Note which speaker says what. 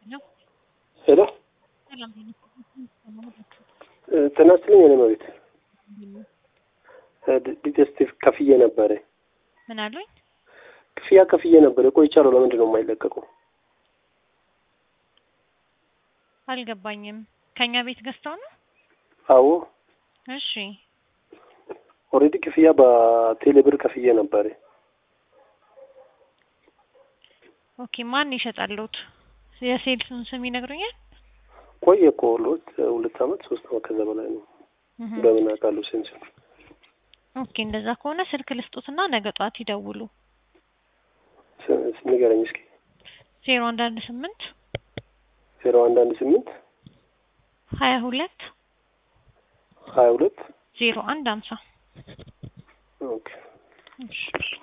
Speaker 1: ነው።
Speaker 2: ሄሎ
Speaker 1: ሰላም
Speaker 2: ጤና ይስጥልኝ። እኔ መቤት ዲቴስቲቭ ከፍዬ ነበረ።
Speaker 1: ምን አሉኝ?
Speaker 2: ክፍያ ከፍዬ ነበረ ቆይቻለሁ። ለምንድን ነው የማይለቀቀው?
Speaker 1: አልገባኝም። ከኛ ቤት ገዝተው ነው?
Speaker 2: አዎ
Speaker 1: እሺ
Speaker 2: ኦልሬዲ ክፍያ በቴሌ ብር ከፍዬ ነበረ።
Speaker 1: ኦኬ ማን ይሸጣሉት? የሴልሱን ስም ይነግሩኛል?
Speaker 2: ቆየ እኮ ሁለት ሁለት አመት ሶስት አመት ከዛ በላይ ነው።
Speaker 1: እህ
Speaker 2: በምን አውቃለሁ ሴንሱን
Speaker 1: ኦኬ እንደዛ ከሆነ ስልክ ልስጡትና ነገ ጠዋት ይደውሉ።
Speaker 2: ስ- ንገረኝ እስኪ
Speaker 1: ዜሮ አንድ አንድ ስምንት
Speaker 2: ዜሮ አንድ አንድ ስምንት
Speaker 1: ሀያ ሁለት
Speaker 2: ሀያ ሁለት
Speaker 1: ዜሮ አንድ ሀምሳ
Speaker 2: ኦኬ
Speaker 1: እሺ